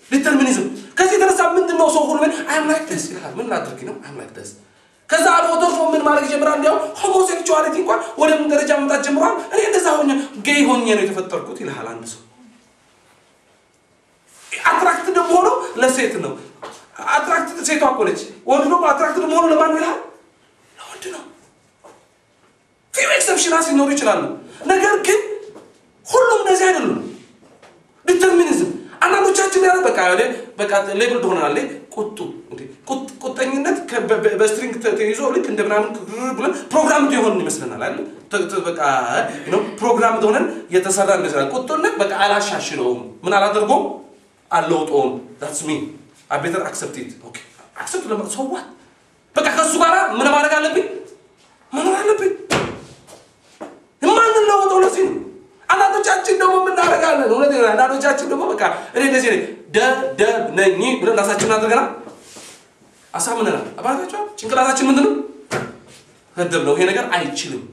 ዲተርሚኒዝም። ከዚህ የተነሳ ምንድን ነው ሰው ሁሉ አይም ላይክ ደስ ይላል። ምን ላድርግ ነው አይም ላይክ ደስ ከዛ አልፎ ተርፎ ምን ማድረግ ይጀምራል። እንዲያው ሆሞሴክቹዋሊቲ እንኳን ወደ ምን ደረጃ መምጣት ጀምሯል። እኔ እንደዛ ሆኜ ጌይ ሆኜ ነው የተፈጠርኩት ይልሃል አንድ ሰው። አትራክት ደግሞ ሆኖ ለሴት ነው። አትራክት ሴቷ እኮ ነች። ወንዱ ደግሞ አትራክት ደግሞ ሆኖ ለማን ይልሃል? ለወንድ ነው። ፊው ኤክሰፕሽናስ ሊኖሩ ይችላሉ። ነገር ግን ሁሉም እንደዚህ አይደሉም። ዲተርሚኒዝም አንዳንዶቻችን ያለ በቃ ወደ በቃ ሌብል ትሆናለ ቁጡ እንዴ ቁጥ- ቁጠኝነት ከ- በ- በ- በስትሪንግ ተ- ተይዞ ልክ እንደ ምናምን ክርር ብለን ፕሮግራም የሆንን ይመስለናል አይደል ተ- ተ- በቃ ነው ፕሮግራም ሆነን የተሰራ ይመስላል ቁጡነት በቃ አላሻሽለውም ምን አላደርገውም አልለውጠውም ዳትስ ሚ አይ ቤተር አክሰፕት ኢት ኦኬ አክሰፕት ለማ ሰው ዋት በቃ ከሱ ጋር ምን ማድረግ አለብኝ መኖር አለብኝ የማንለወጠው ለዚህ ነው። አንዳንዶቻችን ደግሞ የምናደርጋለን እውነት ነው። አንዳንዶቻችን ደግሞ በቃ እኔ እንደዚህ ነኝ ደደብ ነኝ ብለን ራሳችንን አድርገናል፣ አሳምነናል። አባታቸዋል ጭንቅላታችን ምንድን ነው? ደደብ ነው፣ ይሄ ነገር አይችልም።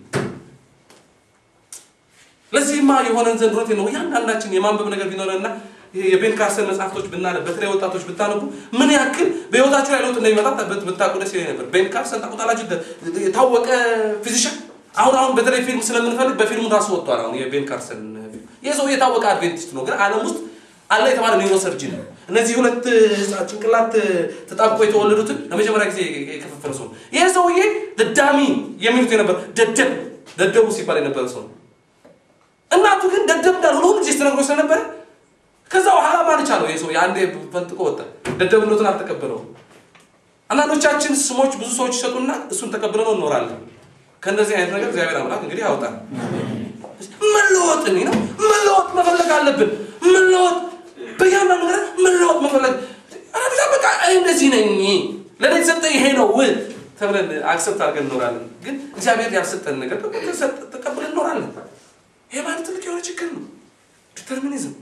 ለዚህማ የሆነን ዘንድሮት ነው እያንዳንዳችን የማንበብ ነገር ቢኖረንና ይሄ የቤን ካርሰን መጽሐፍቶች ብናነብ በተለይ ወጣቶች ብታነቡ ምን ያክል በህይወታችሁ ላይ ለውጥ እንደሚመጣ በት- ብታውቁ ደስ ይለኝ ነበር። ቤን ካርሰን ታውቁታላችሁ? ደ- የታወቀ ፊዚሻን አሁን አሁን በተለይ ፊልም ስለምንፈልግ በፊልሙ ራሱ ወጥቷል። አሁን የቤን ካርሰን ፊልም ይህ ሰው የታወቀ አድቬንቲስት ነው፣ ግን ዓለም ውስጥ አለ የተባለ ኒውሮሰርጅን ነው። እነዚህ ሁለት ህፃን ጭንቅላት ተጣብቆ የተወለዱትን ለመጀመሪያ ጊዜ የከፈፈለ ሰው ነው። ይህ ሰውዬ ደዳሚ የሚሉት የነበር ደደብ ደደቡ ሲባል የነበረ ሰው ነው። እናቱ ግን ደደብ እንዳልሆነ ሁሉ ጊዜ ስትነግሮ ስለነበረ ከዛ በኋላ ማን ቻለው? ይህ ሰው የአንዴ ፈንጥቆ ወጣ። ደደብነቱን አልተቀበለውም። አንዳንዶቻችን ስሞች ብዙ ሰዎች ይሰጡና እሱን ተቀብለነው እንኖራለን። ከእነዚህ አይነት ነገር እግዚአብሔር አምላክ እንግዲህ ያውጣል። መለወጥ እኔ ነው መለወጥ መፈለግ አለብን። መለወጥ በያንዳንዱ ነገር መለወጥ መፈለግ አረብዛ በቃ እኔ እንደዚህ ነኝ ለእኔ የተሰጠ ይሄ ነው ው ተብለን አክሰፕት አድርገን እንኖራለን። ግን እግዚአብሔር ያልሰጠን ነገር ደግሞ ተሰጥ- ተቀብለን እንኖራለን። ይሄ ማለት ትልቅ የሆነ ችግር ነው። ዲተርሚኒዝም።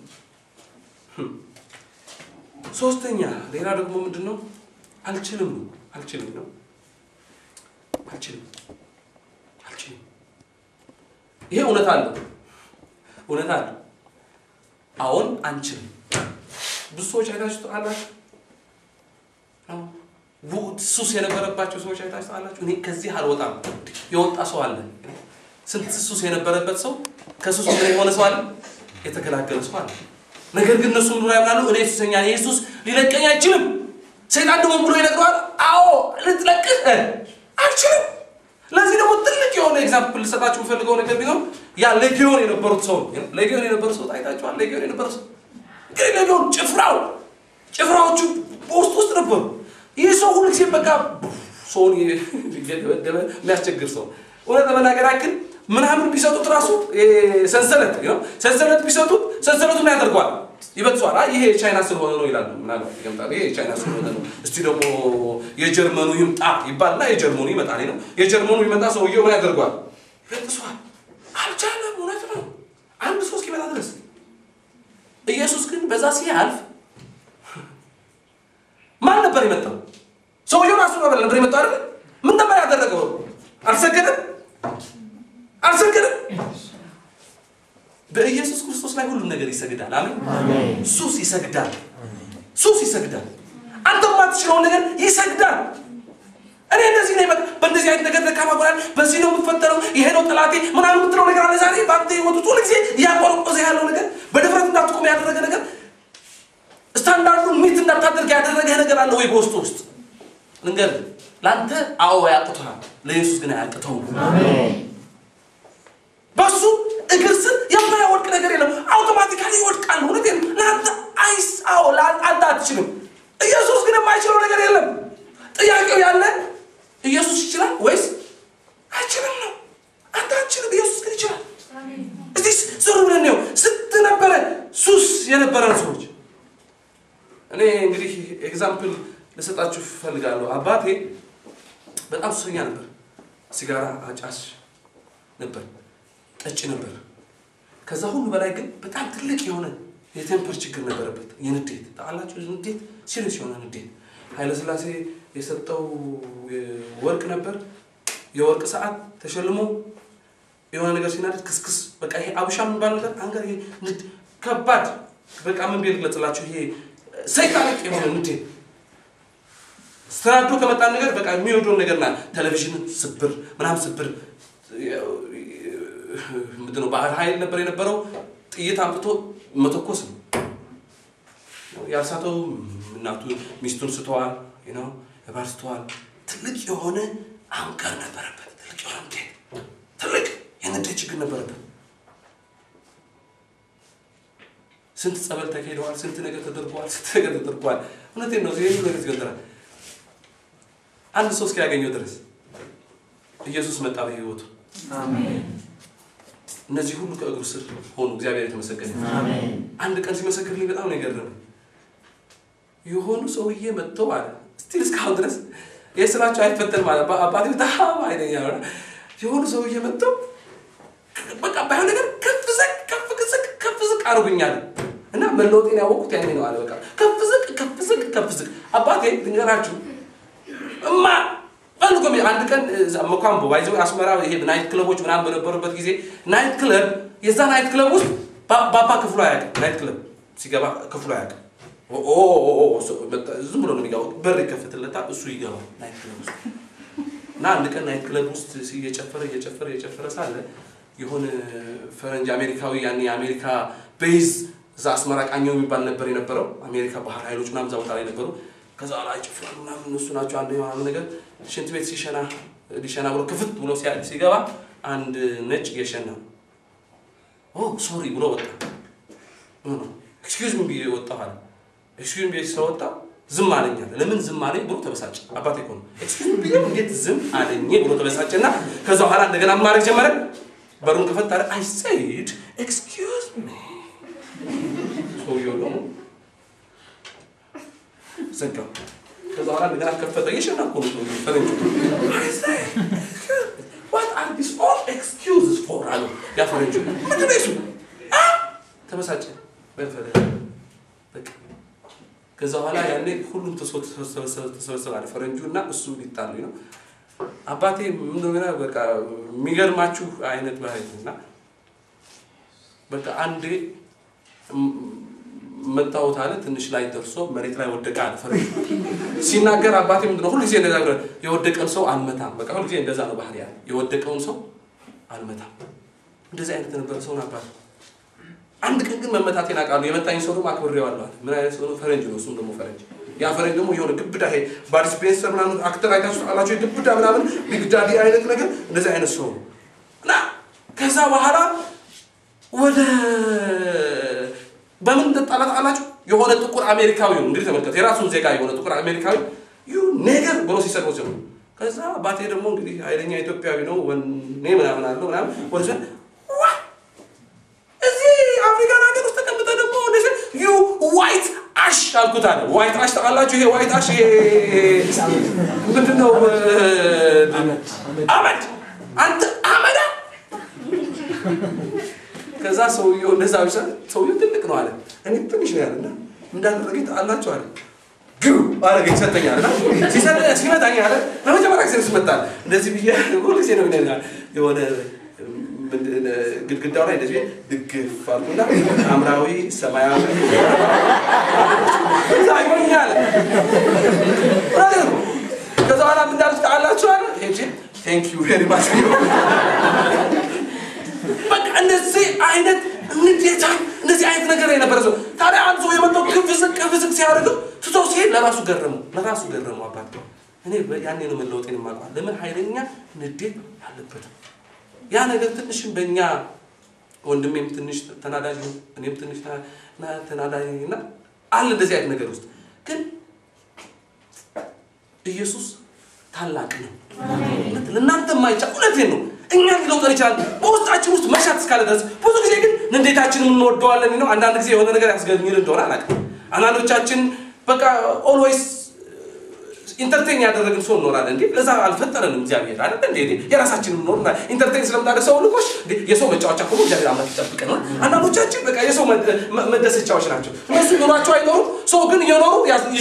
ሶስተኛ ሌላ ደግሞ ምንድን ነው? አልችልም ነው። አልችልም ነው። አልችልም አልችልም። ይሄ እውነት አለው፣ እውነት አለው። አሁን አንችልም። ብዙ ሰዎች አይታችሁ ታውቃላችሁ። አዎ። ቡ- ሱስ የነበረባቸው ሰዎች አይታችሁ ታውቃላችሁ። እኔ ከዚህ አልወጣም የወጣ ሰው አለ። ስንት ሱስ የነበረበት ሰው ከሱስ ምን የሆነ ሰው አለ፣ የተገላገለ ሰው አለ። ነገር ግን እነሱ ምንድን ነው ያምናሉ? እኔ ሱሰኛ ነኝ፣ ኢየሱስ ሊለቀኝ አይችልም። ሰይጣን ደግሞ ብሎ ይነግረዋል፣ አዎ ልትለቅህ አይችልም። ለዚህ ደግሞ ትልቅ የሆነ ኤግዛምፕል ልሰጣችሁ የምፈልገው ነገር ቢኖር ያ ሌጊዮን የነበሩት ሰው ነው። ሌጊዮን የነበሩት ሰው ታይታችኋል። ሌጊዮን የነበሩት ሰው እንግዲህ ሌጊዮን ጭፍራው ጭፍራዎቹ በውስጥ ውስጥ ነበሩ። ይህ ሰው ሁሉ ጊዜ በቃ ሰውን እየደበደበ የሚያስቸግር ሰው እውነት ለመናገር ያክል ምናምን ቢሰጡት ራሱ ይሄ ሰንሰለት ነው ሰንሰለት ቢሰጡት ሰንሰለቱ ምን ያደርገዋል? ይበጥሷል። አይ ይሄ የቻይና ስለሆነ ነው ይላሉ። ምናልባት ይገምጣሉ። ይሄ የቻይና ስለሆነ ነው፣ እስቲ ደግሞ የጀርመኑ ይምጣ ይባልና የጀርመኑ ይመጣ ነው። የጀርመኑ ይመጣ ሰውየው ምን ያደርገዋል? ይበጥሷል። አልቻለም። እውነት ነው። አንድ ሰው እስኪመጣ ድረስ ኢየሱስ ግን በዛ ሲያልፍ ማን ነበር የመጣው? ሰውየው ራሱ ነበር ነበር የመጣው አይደል? ምን ነበር ያደረገው? አልሰገደም አልሰገደም። በኢየሱስ ክርስቶስ ላይ ሁሉም ነገር ይሰግዳል። አሜን። ሱስ ይሰግዳል። ሱስ ይሰግዳል። አንተ የማትችለውን ነገር ይሰግዳል። እኔ እንደዚህ ነኝ፣ በቃ በእንደዚህ አይነት ነገር ደካማ ጎናል፣ በዚህ ነው የምፈጠረው፣ ይሄ ነው ጠላቴ ምናምን የምትለው ነገር አለ። ዛሬ በአንተ ህይወት ውስጥ ሁልጊዜ እያቆረቆዘ ያለው ነገር፣ በድፍረት እንዳትቆም ያደረገ ነገር፣ ስታንዳርዱን ሚት እንዳታደርግ ያደረገ ነገር አለ ወይ በውስጡ ውስጥ ልንገር፣ ለአንተ አዎ ያቅተዋል፣ ለኢየሱስ ግን አያቅተውም። በሱ እግር ስር የማያወድቅ ነገር የለም። አውቶማቲካሊ ይወድቃል። እውነቴን ነው። ለአንተ አይስ አዎ ለአንተ አትችልም። ኢየሱስ ግን የማይችለው ነገር የለም። ጥያቄው ያለ ኢየሱስ ይችላል ወይስ አይችልም ነው። አንተ አትችልም፣ ኢየሱስ ግን ይችላል። እስቲ ዞር ብለን ነው ስንት ነበረ ሱስ የነበረን ሰዎች። እኔ እንግዲህ ኤግዛምፕል ልሰጣችሁ እፈልጋለሁ። አባቴ በጣም ሱሰኛ ነበር። ሲጋራ አጫሽ ነበር፣ ጠጭ ነበር። ከዛ ሁሉ በላይ ግን በጣም ትልቅ የሆነ የቴምፐር ችግር ነበረበት። የንዴት ታውቃላችሁ፣ ንዴት ሲሪየስ የሆነ ንዴት። ኃይለስላሴ የሰጠው ወርቅ ነበር። የወርቅ ሰዓት ተሸልሞ የሆነ ነገር ሲናደድ ክስክስ በቃ ይሄ አብሻ የሚባል ነገር አንገር ይሄ ንድ ከባድ በቃ ምን ብዬ ልግለጽላችሁ? ይሄ ሰይጣኒክ የሆነ እንዴ ስትራዶ ከመጣን ነገር በቃ የሚወደውን ነገር ና ቴሌቪዥን ስብር ምናምን ስብር ምንድን ነው ባህር ኃይል ነበር የነበረው ጥይት አምጥቶ መተኮስ ነው። ያልሳተው እናቱ ሚስቱን ስተዋል ነው ባል ስተዋል። ትልቅ የሆነ አንቀር ነበረበት። ትልቅ የሆነ ንዴት ትልቅ የንዴት ችግር ነበረበት። ስንት ጸበል ተካሂደዋል። ስንት ነገር ተደርጓል። ስንት ነገር ተደርጓል። እውነቴን ነው። ይህ ነገር ይገንዘራል። አንድ ሰው እስኪያገኘው ድረስ ኢየሱስ መጣ በህይወቱ። እነዚህ ሁሉ ከእግሩ ስር ሆኑ። እግዚአብሔር የተመሰገነ አንድ ቀን ሲመሰክርልኝ በጣም ነው የገረመኝ። የሆኑ ሰውዬ መጥተው አለ ስቲል እስካሁን ድረስ ይህ ስራቸው አይፈተንም አለ አባቴ በጣም አይለኛ ሆነ። የሆኑ ሰውዬ መጥተው በቃ ባይሆን ነገር ከፍ ዝቅ ከፍ ዝቅ ከፍ ዝቅ አድርጉኛል እና መለወጤን ያወቅሁት ያኔ ነው አለ። በቃ ከፍ ዝቅ ከፍ ዝቅ ከፍ ዝቅ አባቴ ልንገራችሁ እማ ፈልጎ አንድ ቀን መኳምቦ ባይዘው አስመራ ይሄ ናይት ክለቦች ምናምን በነበሩበት ጊዜ ናይት ክለብ የዛ ናይት ክለብ ውስጥ ባባ ክፍሉ አያውቅም። ናይት ክለብ ሲገባ ክፍሉ አያውቅም። ዝም ብሎ ነው የሚገባው። በር ይከፍትለታል፣ እሱ ይገባል ናይት ክለብ ውስጥ እና አንድ ቀን ናይት ክለብ ውስጥ እየጨፈረ እየጨፈረ እየጨፈረ ሳለ የሆነ ፈረንጅ አሜሪካዊ ያኔ የአሜሪካ ቤዝ እዛ አስመራ ቃኘው የሚባል ነበር የነበረው አሜሪካ ባህር ኃይሎች ምናምን እዛ ቦታ ላይ ነበሩ። ከዛ ላይ ይጨፍራሉ ምናምን እነሱ ናቸው አንድ ምናምን ነገር ሽንት ቤት ሲሸና ሊሸና ብሎ ክፍት ብሎ ሲገባ አንድ ነጭ እየሸና ኦ ሶሪ ብሎ ወጣ። ኤክስኪውዝ ሚ ብዬ ወጣሁ አለ። ኤክስኪውዝ ሚ ብዬ ስለወጣ ዝም አለኝ አለ። ለምን ዝም አለኝ ብሎ ተበሳጨ። አባቴ እኮ ነው ኤክስኪውዝ ሚ ብዬ እንዴት ዝም አለኝ ብሎ ተበሳጨ እና ከዛ በኋላ እንደገና ማድረግ ጀመረ። በሩን ከፈት አለ። አይ ሰይድ ኤክስኪውዝ ሚ ሰውየው ደግሞ ዘጋው። ከዛ በኋላ እንደገና ከፈተ። እየሸና እኮ ነው ሰውየው ፈረንጁ። አይ ሰይድ ዋት አር ዲስ ኦል ኤክስኪውዝስ ፎር አለው ያ ፈረንጁ። ምንድን ነው እሱ? ተበሳጨ። በፈረ በቃ ከዛ በኋላ ያኔ ሁሉም ተሰበሰበ አለ ፈረንጁ እና እሱ ሊጣሉ ነው። አባቴ ምንድነው በቃ የሚገርማችሁ አይነት ባህል እና በቃ አንዴ መታወት አለ ትንሽ ላይ ደርሶ መሬት ላይ ወደቀ አለ ፈረንጁ ሲናገር አባቴ ምንድነው ሁልጊዜ እንደዛ የወደቀን ሰው አልመታም። በቃ ሁልጊዜ እንደዛ ነው ባህል ያለ የወደቀውን ሰው አልመታም። እንደዚህ አይነት የነበረ ሰውን አባቴ አንድ ቀን ግን መመታቴን አውቃለሁ። የመታኝ ሰው ደግሞ አክብሬዋለሁ አለ። ምን አይነት ሰው ነው? ፈረንጅ ነው። እሱም ደግሞ ፈረንጅ ያ ፈረንጅ ደግሞ የሆነ ግብዳ ይሄ ባድ ስፔንሰር ምናምን አክተር አይታችሁ አላቸው ግብዳ ምናምን ቢግ ዳዲ አይነት ነገር እንደዚህ አይነት ሰው ነው እና ከዛ በኋላ ወደ በምን እንደጣላት አላችሁ የሆነ ጥቁር አሜሪካዊ ነው እንግዲህ ተመልከት የራሱን ዜጋ የሆነ ጥቁር አሜሪካዊ ዩ ኔገር ብሎ ሲሰድበው ሲሆኑ ከዛ አባቴ ደግሞ እንግዲህ ኃይለኛ ኢትዮጵያዊ ነው ወኔ ምናምን አለው ምናምን ወደ እዚህ አፍሪካን ሀገር ውስጥ ተቀምጠ ደግሞ ዩ ዋይት አሽ አልኩት አለ። ዋይት አሽ ታውቃላችሁ? ይሄ ዋይት አሽ ይሄ ምንድነው? አመድ አንተ አመዳ። ከዛ ሰውየው እንደዛ ብቻ ሰውየው ትልቅ ነው አለ። እኔ ትንሽ ነው ያለና እንዳደረገኝ ታውቃላችሁ አለ። ግሩ አረገኝ ሰጠኛል እና ሲመታኝ አለ ለመጀመሪያ ጊዜ ስመታል እንደዚህ ብዬ ሁሉ ጊዜ ነው ይነኛል የሆነ ግድግዳው ላይ እንደዚህ ድግፍ አልኩና ሐምራዊ ሰማያዊ እዛ ይሆኛል። ከዛ በኋላ ምን እንዳሉት ታውቃላችሁ አለ ሄጄ ቴንክ ዩ ቬሪ ማች በቃ እንደዚህ አይነት እንዴታ እንደዚህ አይነት ነገር የነበረ ሰው ታዲያ አንድ ሰው የመጣው ክፍ ዝቅ ክፍ ዝቅ ሲያደርገው ትቶ ሲሄድ ለራሱ ገረመው ለራሱ ገረመው አባት እኔ ያኔ ነው መለወጤን የማውቀው ለምን ኃይለኛ ንዴት አለበትም ያ ነገር ትንሽም በእኛ ወንድሜም ትንሽ ተናዳጅ ነው፣ እኔም ትንሽ ተናዳጅ እና አለ እንደዚህ አይነት ነገር ውስጥ ግን ኢየሱስ ታላቅ ነው። ለእናንተ የማይቻል እውነቴን ነው። እኛ ሊለውጠን ይችላል በውስጣችን ውስጥ መሻት እስካለ ድረስ። ብዙ ጊዜ ግን ንዴታችንን እንወደዋለን ነው። አንዳንድ ጊዜ የሆነ ነገር ያስገኝል እንደሆነ አላውቅም። አንዳንዶቻችን በቃ ኦልዌይስ ኢንተርቴን ያደረግን ሰው እንኖራለን። እንዴ ለዛ አልፈጠረንም እግዚአብሔር አይደል እንዴ? የራሳችንን እንኖር ኢንተርቴን ስለምናደርግ ሰው ልቆሽ የሰው መጫወቻ ከሆነ እግዚአብሔር አምላክ ይጠብቀናል። አንዳንዶቻችን በቃ የሰው መደሰቻዎች ናቸው። እነሱ ኑሯቸው አይኖሩም፣ ሰው ግን እየኖሩ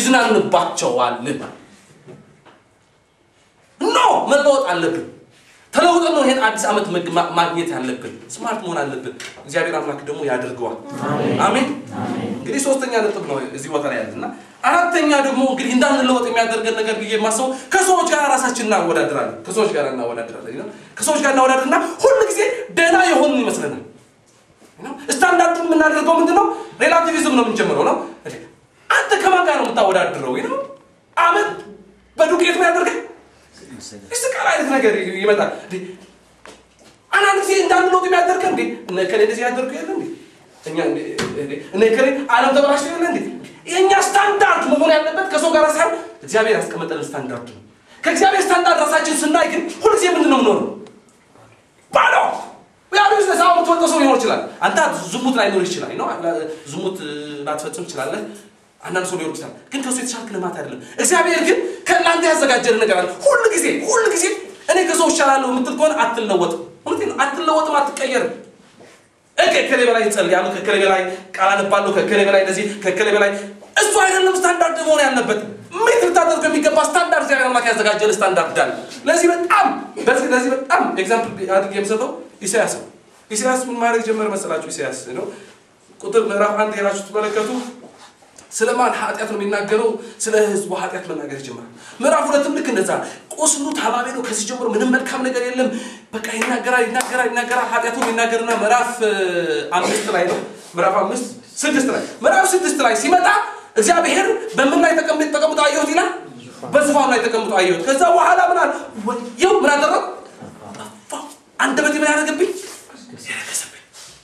ይዝናንባቸዋል። ኖ መለወጥ አለብን። ተለውጠን ነው ይሄን አዲስ ዓመት መግ- ማ- ማግኘት ያለብን። ስማርት መሆን አለብን። እግዚአብሔር አምላክ ደግሞ ያደርገዋል። አሜን። እንግዲህ ሶስተኛ ነጥብ ነው እዚህ ቦታ ላይ ያለና አራተኛ ደግሞ እንግዲህ እንዳንለወጥ የሚያደርገን ነገር ብዬ የማስበው ከሰዎች ጋር ራሳችን እናወዳድራለን። ከሰዎች ጋር እናወዳድራለን። ነው ከሰዎች ጋር እናወዳድርና ሁል ጊዜ ደህና የሆንን ይመስለናል። ነው ስታንዳርድ የምናደርገው ምንድን ነው? ሬላቲቪዝም ነው የምንጀምረው ነው። እንዴ፣ አንተ ከማን ጋር ነው የምታወዳድረው? ነው አመት በዱቄት ነው ያደርገህ ይስቃል አይነት ነገር ይመጣል። እንዴ፣ አንዳንድ ጊዜ እንዳንለውጥ የሚያደርገን እንዴ እነ ከሌ እንደዚህ ያደርጉ የለ እንዴ እኛ እንዴ እንዴ እነ ከሌ ዓለም ተበላሽቶ የለ እንዴ የእኛ ስታንዳርድ መሆን ያለበት ከሰው ጋር ሳይሆን እግዚአብሔር ያስቀመጠልን ስታንዳርድ ነው። ከእግዚአብሔር ስታንዳርድ ራሳችን ስናይ ግን ሁልጊዜ ምንድን ነው የምኖረው? ባዶ ያሉ ሰው የምትወጣው ሰው ሊኖር ይችላል። አንተ ዝሙት ላይኖር ይችላል ነው ዝሙት ላትፈጽም ትችላለህ። አንዳንድ ሰው ሊሆን ይችላል፣ ግን ከሱ የተሻልክ ልማት አይደለም። እግዚአብሔር ግን ከእናንተ ያዘጋጀልን ነገር አለ። ሁል ጊዜ ሁል ጊዜ እኔ ከሰው እሻላለሁ የምትል ከሆነ አትለወጥም። እውነቴን ነው፣ አትለወጥም፣ አትቀየርም። እከ ከከሌ በላይ እጸልያለሁ፣ ከከሌ በላይ ቃል አነባለሁ፣ ከከሌ በላይ እንደዚህ፣ ከከሌ በላይ እሱ አይደለም ስታንዳርድ መሆን ያለበት። ምን ልታደርገው የሚገባ ስታንዳርድ እግዚአብሔር አምላክ ያዘጋጀልን ስታንዳርድ አለ። ለዚህ በጣም በዚህ ለዚህ በጣም ኤግዛምፕል አድርጌ የምሰጠው ኢሳያስ ነው። ኢሳያስ ምን ማድረግ ጀመረ መሰላችሁ? ኢሳያስ ነው ቁጥር ምዕራፍ አንድ ሄዳችሁ ትመለከቱ ስለ ማን ኃጢአት ነው የሚናገረው? ስለ ህዝቡ ኃጢአት መናገር ይጀምራል። ምዕራፍ ሁለትም ልክ እንደዛ ቁስሉ ታማሚ ነው። ከዚህ ጀምሮ ምንም መልካም ነገር የለም። በቃ ይናገራል ይናገራል ይናገራል። ኃጢአቱን ይናገርና ምዕራፍ እ, አምስት ላይ ነው ምዕራፍ አምስት ስድስት ላይ ምዕራፍ ስድስት ላይ ሲመጣ እግዚአብሔር በምን ላይ ተቀምጥ ተቀምጦ አየሁት ይላል። በዙፋኑ ላይ ተቀምጦ አየሁት። ከዛ በኋላ ምን አለ? ወየው ምን አደረግ ጠፋሁ። አንደበቴ ምን ያደረገብኝ ያረከሰብኝ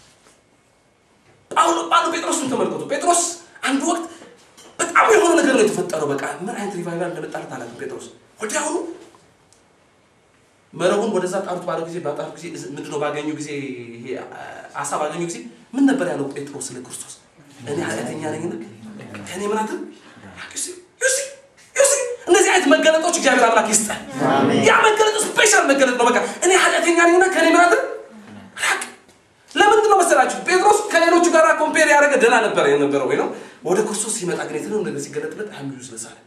ጳውሎ ጳውሎ ጴጥሮስን ተመልከቱ። ጴጥሮስ አንድ ወቅት በጣም የሆነ ነገር ነው የተፈጠረው። በቃ ምን አይነት ሪቫይቫል እንደመጣለት አላውቅም። ጴጥሮስ ወዲያውኑ መረቡን ወደዛ ጣሉት ባለው ጊዜ ባጣሉ ጊዜ ምንድነው ባገኙ ጊዜ ይሄ አሳ ባገኙ ጊዜ ምን ነበር ያለው ጴጥሮስ ስለ ክርስቶስ? እኔ ኃጢአተኛ ነኝና ከእኔ ምን አትል ዩሲ ዩሲ ዩሲ እነዚህ አይነት መገለጦች እግዚአብሔር አምላክ ይስጠን። ያ መገለጥ ስፔሻል መገለጥ ነው። በቃ እኔ ኃጢአተኛ ነኝና ከእኔ ምን አትል ራቅ ለምንድን ነው መሰላችሁ? ጴጥሮስ ከሌሎቹ ጋር ኮምፔር ያደረገ ደህና ነበረ የነበረው ወይ ነው። ወደ ክርስቶስ ሲመጣ ግን የተለው ነገር ሲገለጥለት አም ዩዝለስ አለ።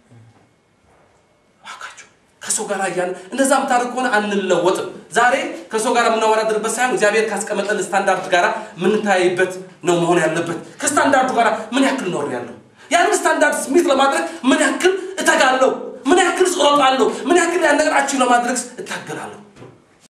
እባካችሁ ከሰው ጋር እያለ እንደዛ የምታደርግ ከሆነ አንለወጥም። ዛሬ ከሰው ጋር የምናወዳድርበት ሳይሆን እግዚአብሔር ካስቀመጠን ስታንዳርድ ጋር የምንታይበት ነው መሆን ያለበት። ከስታንዳርዱ ጋር ምን ያክል ኖር ያለው ያንን ስታንዳርድ ስሚት ለማድረግ ምን ያክል እተጋለሁ፣ ምን ያክል እሮጣለሁ፣ ምን ያክል ያን ነገር አቺቭ ለማድረግ እታገላለሁ።